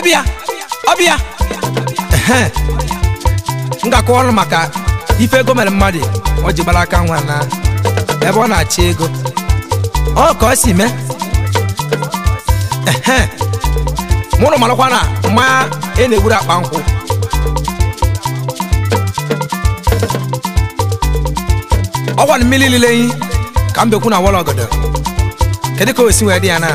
ọbịa ọbịa ehe m ga-akọwa ọrụ maka ife ego mere mmadụ o ji gbara aka nwa na ebe ọ na-achị ego ọ ka ọ si mee ehe mụrụ marakwa na mmanya ị na-egburu akpa nkwụ ọgwa na mmiri lile yi ka m bekwu na wọlọ ọgọdọ kedu ka o si wee dị ya na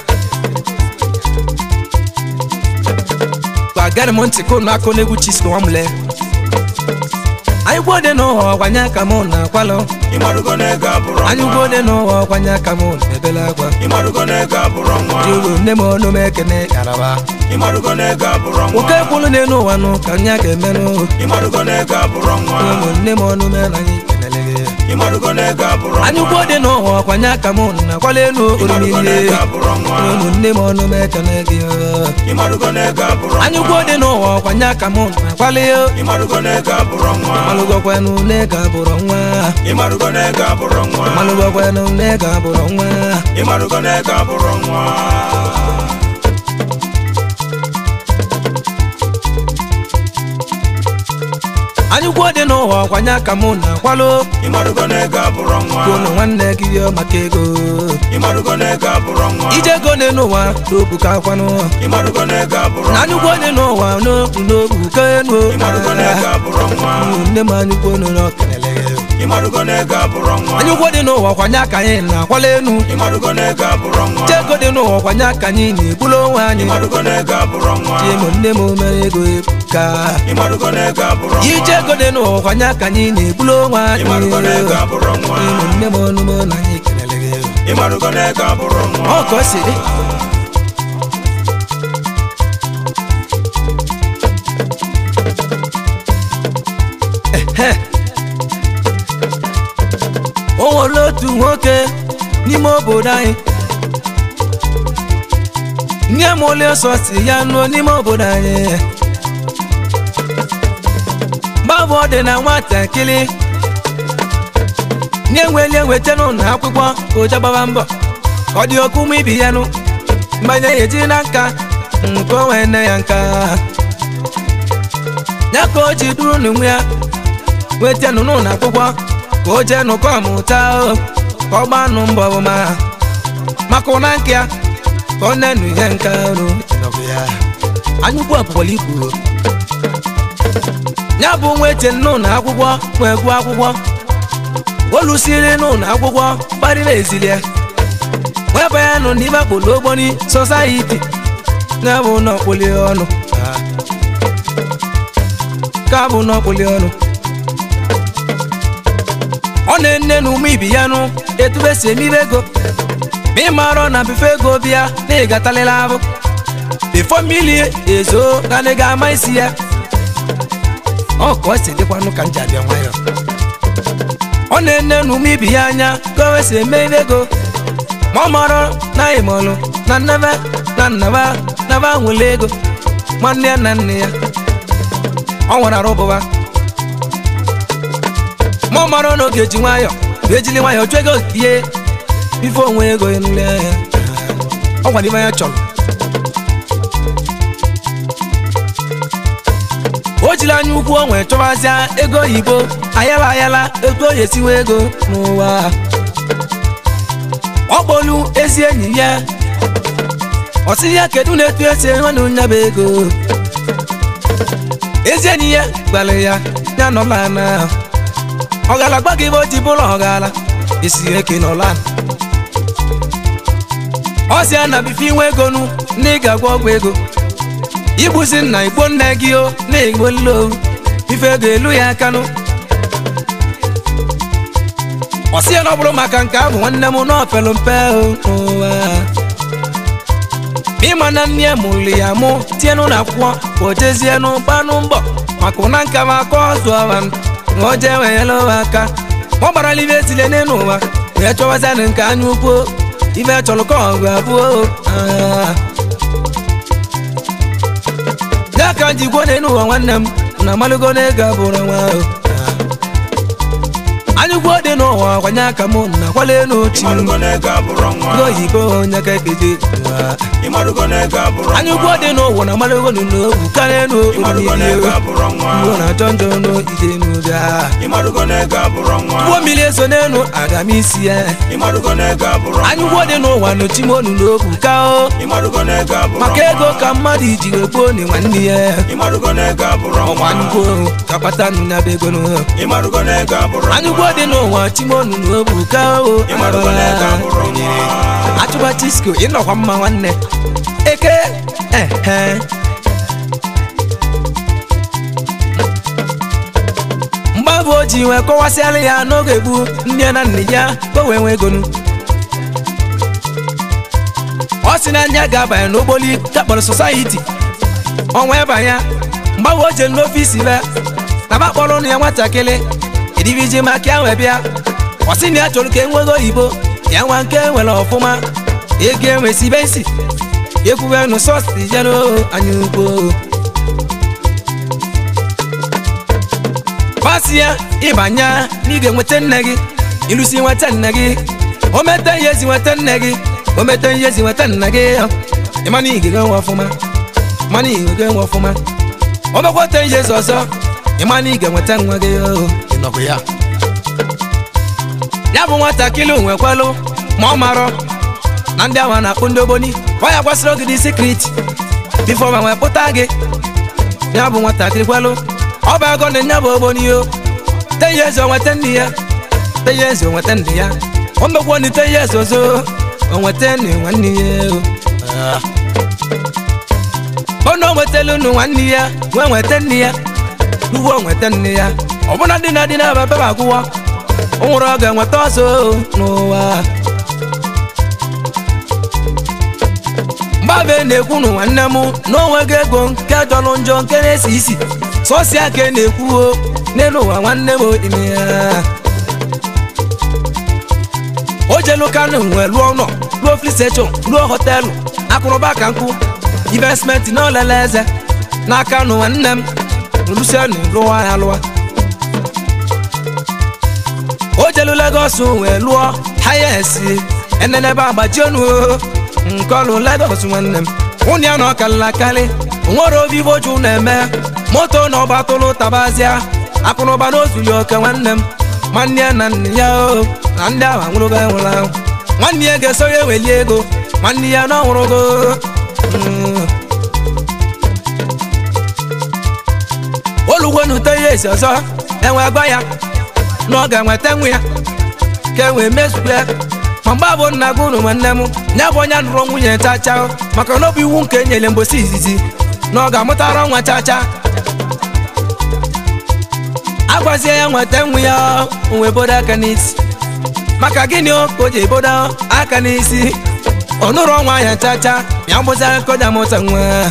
gwagara m ntị konu aka n'egwu chisko nwamle anyị gbuo dị n'ụwa ọkwanye aka m na-akwalụ ịmarụgo na ego abụrụ anyị nwa gbuo dị n'ụwa ọkwanye aka m na-ebele akwa ịmarụgo na ego abụrụ nwa jụrụ nne m ọnụ m ekene yaraba ịmarụgo na ego abụrụ nwoke nwa kwụrụ n'elu ụwa nụ ka nya ga-emenụ ịmarụgo na ego abụrụ nwa ụmụnne m ọnụ m na anyị kenele gị ịmarụgo na ego abụrụ anyị nwa gbuo dị n'ụwa ọkwanye aka m na-akwala elu ịmarụgo na orumile ego abụrụ nwa ụmụnne m ọnụ m ekene gị ịmarụgo na ego abụrụ anyị nwa gbuo dị n'ụwa ọkwanye aka m na-akwala ya ịmarụgo na ego abụrụ nwa malụgwakwanụ n'ego abụrụ nwa ịmarụgo na ego abụrụ nwa malụgwakwanụ n'ego abụrụ nwa ịmarụgo na ego abụrụ nwa anyị gbuo dị n'ụwa ọkwanye aka m na-akwalụ ịmarụgo na ego abụrụ nwa kwunu nwanne gị yọ maka ego ịmarụgo na ego abụrụ nwa ije ego dị n'ụwa n'obu ka akwanụ ịmarụgo na ego abụrụ na anyị nwa gbuo dị n'ụwa n'obu n'obu ka enu ịmarụgo na ego abụrụ nwa nne m anyị gbuo n'ụlọ kelele ịmarụgo na ego abụrụ nwa anyị gbuo dị n'ụwa ọkwanye aka anyị na-akwala enu ịmarụgo na ego abụrụ nwa ije ego dị n'ụwa ọkwanye aka anyị na-ebulu onwe anyị ịmarụgo na ego abụrụ nwa tie m nne m mere ego ebuka ịmarụgo na ego abụrụ nwa ije ego dị n'ụwa ọkwanye aka anyị na-ebulu onwe anyị ịmarụgo na ego abụrụ nwa ụmụnne m ọnụ m na anyị kelele gị ịmarụgo na ego abụrụ nwa ọ ka o si dị Ehe. o nwere otu nwoke n'ime obodo anyị nye m ole ọsọ si ya nụọ n'ime obodo anyị gbabụ ọ dị na nwatakịrị nye nweli enweta n'ụlọ akwụkwọ ka ụja gbaba mbọ ka ọ dị ọkụ ụmụ ibi ya nụ mmanya ya eji na nka nke o wee nne ya nka ya ka o ji duru n'onwe ya weta nụ n'ụlọ akwụkwọ ka o jee nụkọ ọmụta o ka ọ gbaa nụ mbọ ọbụma maka ụna nke ya ka ọ na-enu ihe nka rụ anya ugbu abụkwala ikwu ya bụ nwa eche n'ụlọ akwụkwọ wee gụọ akwụkwọ olusiri n'ụlọ akwụkwọ gbarịla ezilie wee banye nụ n'ime akpụlụ ogboni sosayiti ya bụ n'ọkpụli ọnụ ka bụ n'ọkpụli ọnụ ọ na-ene na ume ibi ya nụ etu esi emibe ego ma ị marọ na bife ego bịa na ịgatalịla abụ bifo mmiri ezo ka na ị ga-ama isi ya ọ ka ọ si dịkwanụ ka m ji abịa nwayọ ọ na-ene na ume ibi ya anya ka o wesi eme ibe ego ma ọ marọ na ịmọlụ na nnaba na nnaba nnaba nwere ego nwanne ya na nne ya ọ nwere arụ bụba ma ọ marọ na oge ji nwayọ bụ ejili nwayọ chụọ ego ihe ife onwe ego nle ya ọ gwara ibe ya chọrọ o jiri anya ukwu o nwee chọwazịa ego oyibo ayala ayala ego oyi esiwe ego n'ụwa ọ kpọlu ezi enyi ya ọ sị ya kedu na-etu esi nwanne nya bụ ego ezi enyi ya gwara ya ya nọla na ọgala gba gị ebe o ji bụrụ ọgala esi eke nọla ọ sị ya na bife inwe ego nu na ị ga-agwọ ọgwụ ego igbuzi nna igbo nne gị o na-egbo nlo ife ego elu ya akanụ ọ sị ya na ọ bụrụ maka nke ahụ nwanne m na ọpelụ mpe o n'ụwa ịma na nne ya mụrụ ya mụ tie n'ụlọ akwụkwọ ka o jezie n'ụbanụ mbọ maka ụna nka ma aka ọzụ ọwa na o jee wenyela ụwa aka ọ gbarala ibe etile n'elu ụwa wee chọwazịanụ nke anya ukwu ibe chọrọ ka ọgụ abụọ ah. ya ka ji gwo n'elu ụwa nwanne m na amalụgo n'ego abụrụ nwa ahụ anyụkwu dị n'ụwa kwanye aka m na kwale n'ochi ịmarugo n'ego abụrụ nwa ndị oyibo onye ka ekede ụwa. ịmarugo n'ego abụrụ anyụkwu nwa dị n'ụwa na amalago n'obu karịa ịmarugo n'ego n'obodo abụrụ nwa Igbo na-achọ njọ n'ije n'ụbịa ịmarugo n'ego abụrụ nwa ụgbọ mmiri eso n'elu aga m isi ya ịmarugo n'ego abụrụ nwa anyụkwu dị n'ụwa n'ochi m onu n'obu ka o ịmarugo n'ego abụrụ maka nwa ego ka mmadụ iji wegbuo ni nwanne ya ịmarugo n'ego abụrụ ọkwa nwa anyụkwu ka kpata nụ ya bụ ego nụ ịmarugo n'ego abụrụ nwa anyụkwu dị n'ụwa chimonu n'obu ka o ịmarugo n'ego abụrụ nwa achụba chisko ịnọkwa mma nwanne eke ehe mgbabụ o ji wee kọwasịala ya n'oge gboo nne na nne ya ka o wee nwee egonu ọ sị na anya ga-abanye n'ogboli kakpọrọ sosayiti ọnwa ịbanye mgbabụ o jere n'ofisi be na ba kpọrọ ụnụ ya nwatakịrị edibiji maka ya wee bịa ọ sị na ya chọrọ ka e nwego oyibo ya nwa nke nwere ọfụma ego enwesibe isi ekwube nụ sọsti jero anya ugbo pasi ya ịbanye na ị ga-enweta nne gị ilusi nweta nne gị o mete ihe ezi nweta nne gị o mete ihe ezi nweta nna gị ịmana ị ga-enwe ọfụma mana ị ga-enwe ọfụma o mekwata ihe ezi ọzọ ịmana ị ga-enweta nwa gị o, ịnọkwa ya ya bụ nwatakịrị nwekwalụ ma ọ marọ na ndị ahụ na-akpụ ndị ogboni ọ ya gwasịrị ogidi sikrit bifo ma nwee pụta gị ya bụ nwatakịrị kwalụ ọ bụ agọ na ya bụ ogboni o tenye eze onweta nne ya tenye eze onweta nne ya o mekwa na tenye eze ọzọ onweta nne nwanne ya o Ah. ọ na onwetala unu nwanne ya nwee nweta nne ya ugbo onweta nne ya ọbụna dị na dị na ebe agwụwa o nwere ọ ga-enweta ọzọ n'ụwa mgbabe na-ekwu nụ nwanne m na onwego ego nke jọrọ njọ nke na-esi isi sọsịa ka na-ekwu o n'elu ụwa nwanne m ime ya o jelu kanu wee lụọ ụlọ lụọ flisechọn lụọ họtelụ akụrụba ka nkụ investmenti na olele eze n'aka nụ nwanne m lusianu lụwa ya lụwa o jelu Lagos wee lụọ hayesi enenebe agbaji onu o nke ọlụ Lagos nwanne m ụnụ ya na ọkalịla akarị nwere obi iboju na-eme moto na ọgbatụlụ tabazia akụnụba na ozuli oke nwanne m nwanne ya na nne ya o na ndị ahụ anwụrụgo enwụrụ ahụ nwanne ya ga-eso ya eweli ego nwanne ya na ọnwụrụgo Mm. olugwenute ya esi ọzọ enwe gwa ya na ọ ga-enweta nwa ya ka e wee mezue ma mgbe abụ nna gị unu nwanne m ya bụ onye nụrụ nwunye chacha maka na ọ bụ iwu nke enyere mgbosi izizi na ọ ga-amụtara nwa chacha agwazie ya nweta nwa ya o wee bodo aka n'isi maka gịnị o ka o ji ebodo aka n'isi ọ nụrụ ọnwa ya chacha ya gbụzara ka o ji amụta nwa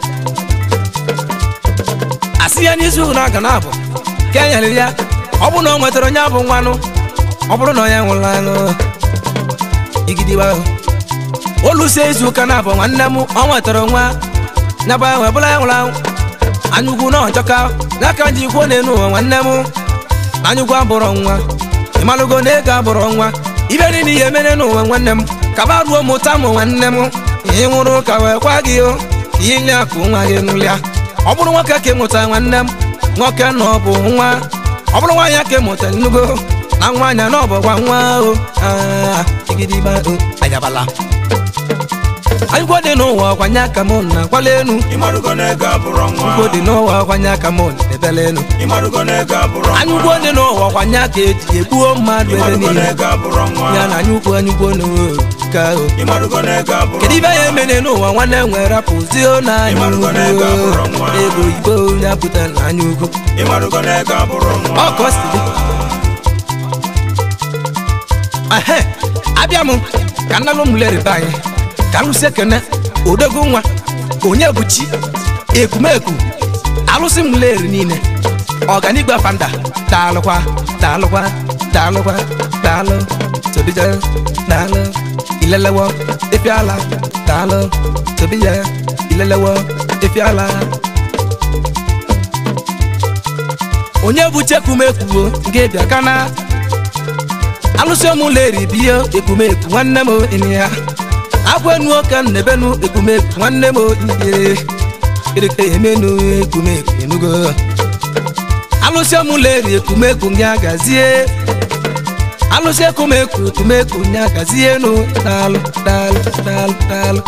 asị ya n'izu na aga na abụ ka e nyere ya ọ bụrụ na ọ nwetara onye abụ nwanụ ọ bụrụ na onye nwụrụ anụ igidigba olusie izu ụka na abụ nwanne m ọ nwetara nwa nyaba ya wee bụla ya nwụrụ anwụ anyụkwu na ọchọka n'aka ji kwuo n'elu ụwa nwanne m na anyụkwu abụrọ nwa ịmalụgo na ego abụrọ nwa ibe niile ihe mere n'ụwa nwanne m kaba ruo mụta mụ nwanne m ị nwụrụ ka wee kwa gị o ka ile akụ nwa gị nụlịa ọ bụrụ nwoke ka ịmụta nwanne m nwoke na ọ bụ nwa ọ bụrụ nwaanyị ka ịmụta nnugo na nwaanyị na ọ bụkwa nwa o Ah, igidigba o ayabala anyịkwo dị n'ụwa ọkwanye aka m na kwala enu ịmarugo na ego abụrọ nwa anyịkwo dị n'ụwa ọkwanye aka m na ebele enu ịmarugo na ego abụrọ nwa anyịkwo dị n'ụwa ọkwanye aka eji egbuo mmadụ ebe ịmarugo na niile ego abụrọ nwa ya na anyịkwo anyịkwo n'oka o ịmarugo na ego abụrọ kedu ibe ya emene n'ụwa nwanne m nwere rapụzio na anya Ịmarugo na ego abụrọ ugwu nwa. ego igbo ya pụta na anya ugwu ịmarugo na ego abụrọ nwa ọ ka ọ si dị ehe abịa m ka nnalụ m leribe anyị ka alụsị ekene odogo nwa onye bụ chi ekumeku alụsị m leri niile ọganigwe fanda daalụkwa daalụkwa daalụkwa daalụ tobija daalụ ilelewo efiala daalụ tobija ilelewo efiala onye bụ chekumekwuo nke bịa kana alụsị ụmụleri biyo ekwumeku nwanne m ini ya agwenu oke nnebenu ekwumeku nwanne m ihe kirike emenu ekwumeku enugo alụsị ụmụleri ekwumeku gị agazie alụsị ekwumeku ekwumeku gị agazie nu daalụ daalụ daalụ daalụ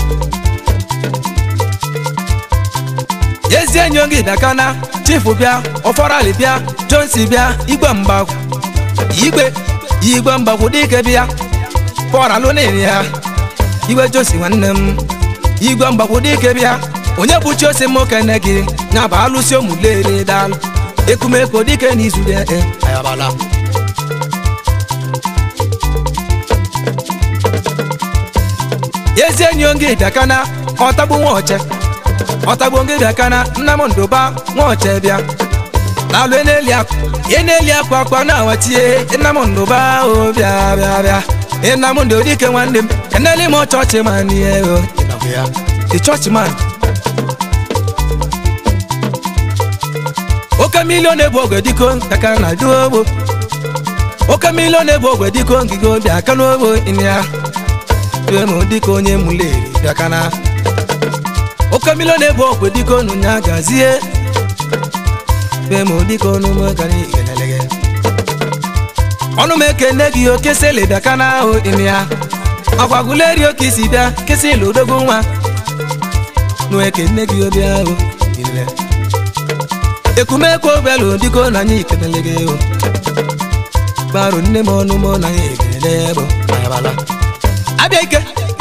ezi enyi gị bịakana chifu bịa ọfọrali bịa jonsi bịa igwe mgbagwu igwe igwe mgbagwu dike bịa pọralụ nini ya igwe josi nwanne m igwe mgbagwu dike bịa onye bụ chiosi m okene gị ya bụ alụsị ụmụlere dalụ ekumeko dike n'izu ya e ayabala ezi enyi gị bịakana ọtagbu nwa ọche ọtagbo ngị bịa kana nna m ndụba nwaọcha bịa lalụ eneli akwa eneli akwa akwa na-awatie nna m ndụba o bịa bịa bịa nna m ndị odike nwanne m eneli m chọọchị man ihe o the church man oke milion ebu ogwe diko kaka na du ogbo oke milion ebu ogwe diko ngige obi aka n'ogbo ịnịa due m dịka onye muleri bịa kana oke milion ebu okwe dịka onu nya gazie be m dịka onu m gara igelelege ọnụ m ekene gị oke sele bịa ka na ahụ ime ya ọkwagụleri oke isi bịa kesị ilu odogo nwa nụ ekene gị obi ahụ ile ekumekwu obelu dịka na anyị ikelelege o gbarụ nne m ọnụ m na anyị ekelele bụ abịa ike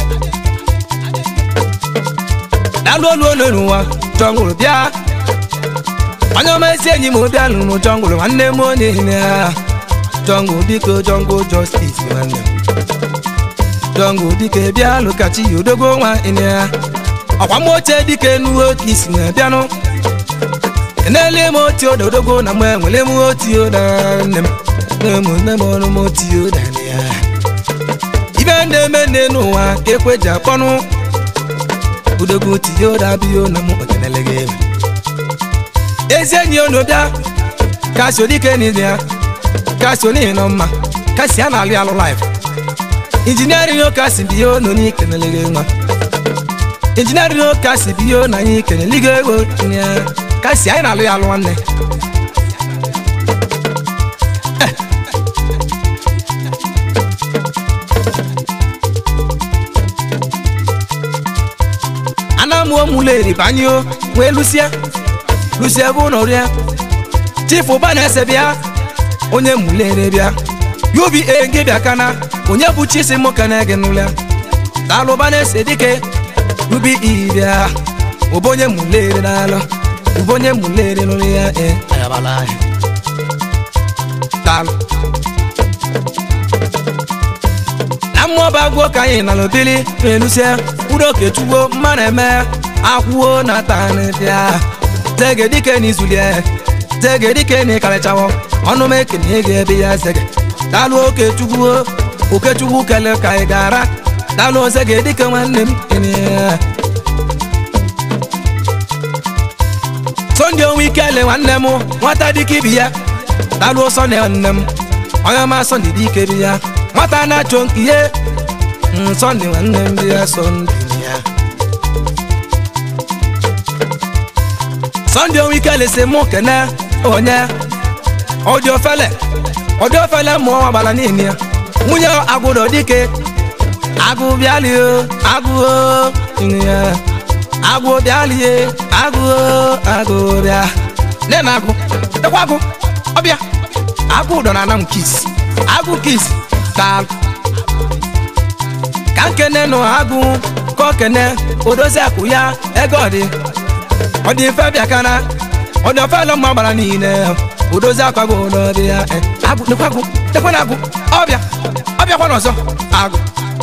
dalụ olu olu n'ụwa jọngụrụ bịa onye ọma ezi enyi m bịa lụrụ jọngụrụ nwanne m onye ihe ya jọngụ dịka jọngụ jọstis nwanne m jọngụ dịka bịa lụkachi ya odogo nwa ihe ya ọkwa m oche dịka enuwe oke isi na bịanụ enele m oti oda odogo na m enwere m oti oda nne m nne m nne m ọrụ m oti oda ya ibe na-eme nne n'ụwa ka ekwe ji akpọnụ udogo tinye ụda biyo na mụ okenelege ezi enyi unu bịa kasi odike n'izi ya kasi onihi nọ mma kasi a na-alụ alụ laif injiniarin o kasi biyo na onye ikenelege nwa injiniarin o kasi biyo na anyị ikeneligo ego ya kasi anyị na-alụ ya alụ nwanne anamụọ mụleri banye o wee lụsie lụsie bụ ụlọ rịa chifu ụba na-ese bịa onye mụlere bịa yubi e gị bịa kana onye bụ chisi mụ kana gị n'ụlọ daalụba na-ese dike yubi iyi bịa ụba onye mụlere n'alụ ụba onye mụlere n'ụlọ ya e ayabala daalụ na mmụọ bụ agwọ ka anyị nalụ bili na-elusie mkpụrụ oke chugbo mmanụ eme akwụo na tanịbịa zege dike n'izulie zege dike na ịkarịchawo ọnụ m ekene ga ebe ya zege dalụ oke chugbo oke chugbo kele ka ị gara dalụ zege dike nwanne m kene sonde onwe ike ele nwanne m nwata dike ibi ya dalụ sọnde nwanne m onye ọma sọnde dike bi ya nwata na-achọ nke ihe sọnde nwanne m bi ya sọnde ya sọnde onwe ike lesi mụ kene onye ọdị ofele ọdị ofele mụọ nwa gbara niile ya nwunye agwụdo dike agụ bịalie agụ ya agụ bịalie agụ agụ bịa nne na agụ ekwe agụ ọbịa agụ ụdọ na anam kis agụ kis daalụ ka nkene nụ agụ ka okene odozi akụ ya ego ọdị ọdị mfe bịa kana ọdị ofe lọ mma gbara niile odozi akwago n'ọdị ya agụ nekwa agụ nekwa na agụ ọbịa ọbịa kwa n'ọzọ agụ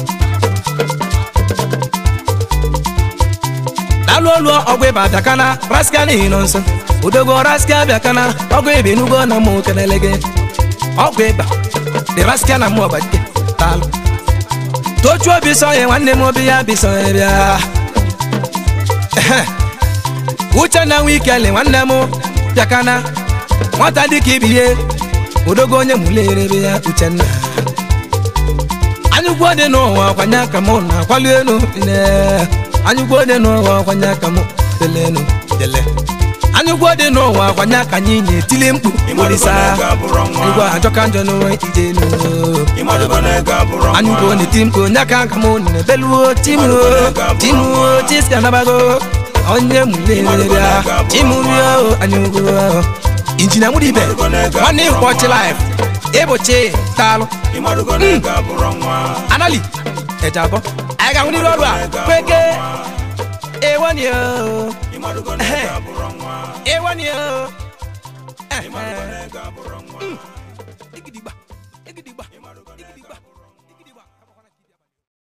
dalụ olu ọgwụ ịba bịa kana rasika n'ihi nọ nso odogo rasika bịa kana ọgwụ ịba enugo na mụ kenele gị ọgwụ ịba dị rasika na mụ ọgbadike daalụ tochu obi sọnye nwanne m obi ya bi sọnye bịa uche na nwe ikele nwanne m bịakana nwata dịka ibie odogo onye mụlere be ya uchenna anyụgwo dị n'ụwa kwanye aka mụ na akwali elu ne anyụgwo dị n'ụwa kwanye aka mụ dele elu dele anyụgwo dị n'ụwa kwanye aka anyị na-etili mkpu olisa igwe ajọka njọ n'onwe ije elu anyụgwo na-eti mkpu onye aka aka mụ na-ebeluo timuo timuo tiska anabago onye mulebịa timurio anyụgwo injinia mudibe nwanne ịkwọchi laif ịbụchi taalụ anali ẹja bọ anyị ga-ahụ n'iru ọrụ a kweke ewani o ewani o